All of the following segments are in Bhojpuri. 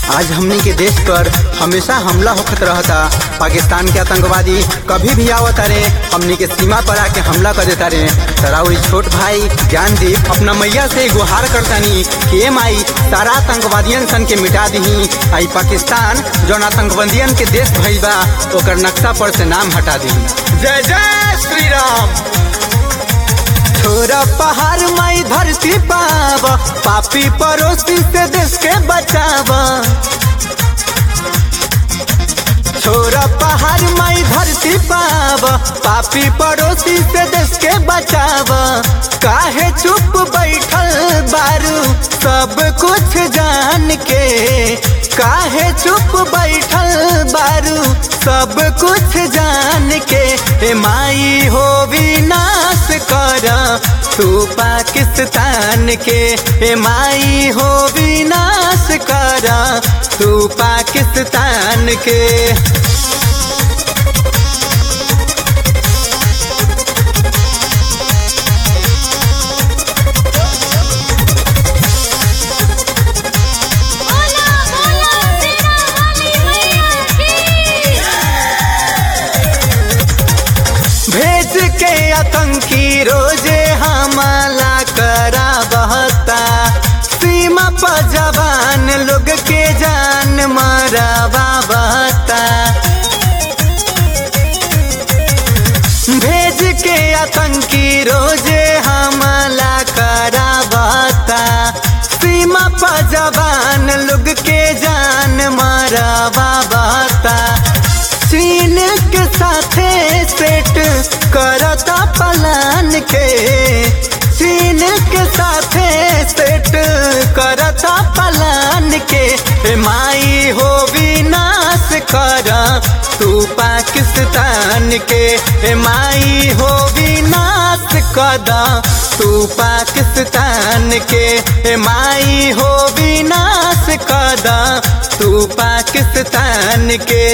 आज हमनी के देश पर हमेशा हमला होखत रहता पाकिस्तान के आतंकवादी कभी भी आवत रे हमनी के सीमा पर आके हमला कर देता रे तराउरी छोट भाई ज्ञानदीप अपना मैया से गुहार करतानी कि ए माई सारा आतंकवादियन सन के मिटा दही आई पाकिस्तान जौन आतंकवादियन के देश भइल बा ओकर नक्शा पर से नाम हटा दही जय जय श्री राम छोरा पहाड़ माई धरती पाव पापी पड़ोसी से देश के बचाव छोरा पहाड़ माई धरती पाव पापी पड़ोसी से देश के बचाव काहे चुप बैठल बारू सब कुछ जान के काहे चुप बैठल बारू सब कुछ जान के ए माई हो विनाश कर तू पाकिस्तान के ए माई हो विनाश कर तू पाकिस्तान के बोला बोला सीता वाली मैया की भेज के आतंकी रोजे हमला करा बहता सीमा पर जवान लोग के जान मरवा बहता भेज के आतंकी रोजे हमला करा बहता सीमा पर जवान लोग के जान मरवा बहता चीन के साथे सेट करता पलान के चीन के साथे सेट करता पलान के ए माई हो विनाश कर तू पाकिस्तान के ए माई हो विनाश कर तू पाकिस्तान के ए माई हो विनाश कर तू पाकिस्तान के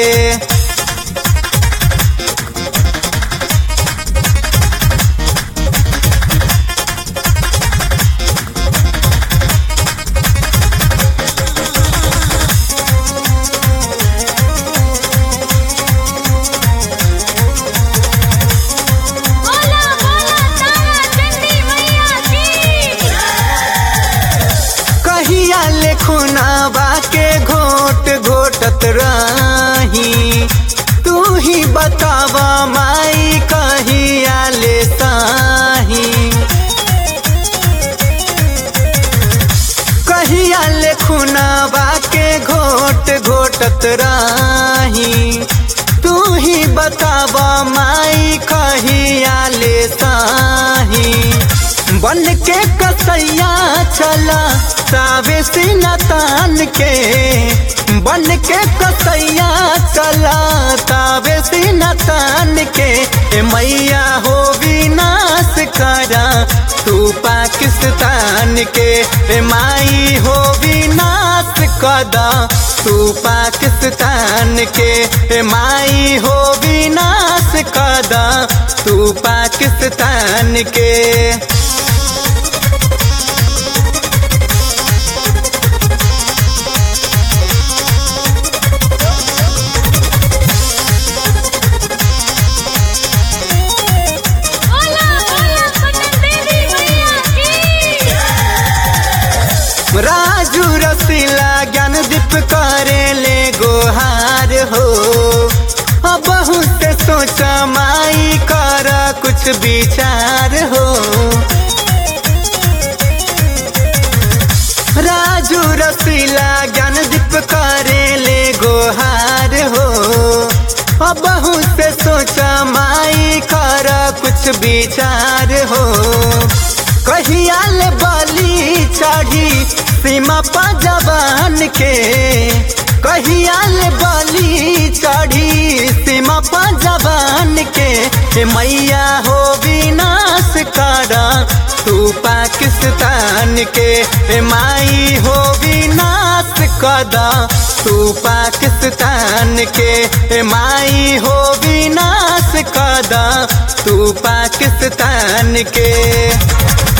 बोला बोला तारा चंडी मैया की कहिया ले खुनावा के घोट घोटत रही तू ही बतावा माई कहिया ले साही कहिया ले खुनावा के घोट घोटत रही तू ही बतावा माई कहिया ले साही बन के कसैया चला सावे सीना तान के बन के कसैया चला तावे सीना तान के ए मैया हो विनाश करा तू पाकिस्तान के ए माई हो विनाश कदा तू पाकिस्तान के ए माई हो विनाश कदा तू पाकिस्तान के बोला बोला पटन देवी मैया की राजू रसीला ज्ञान दीप करे ले गोहार हो अब बहुत सोचा माई कर कुछ विचार हो राजू रसीला ज्ञान दीप करे ले गोहार हो अब बहुत सोचा माई कर कुछ विचार हो कहिया ले बली चढ़ी सीमा पर जवान के कहिया ले बली चढ़ी सीमा पर जवान के ए मैया हो विनाश कर तू पाकिस्तान के ए माई हो विनाश कर तू पाकिस्तान के ए माई हो विनाश कर तू पाकिस्तान के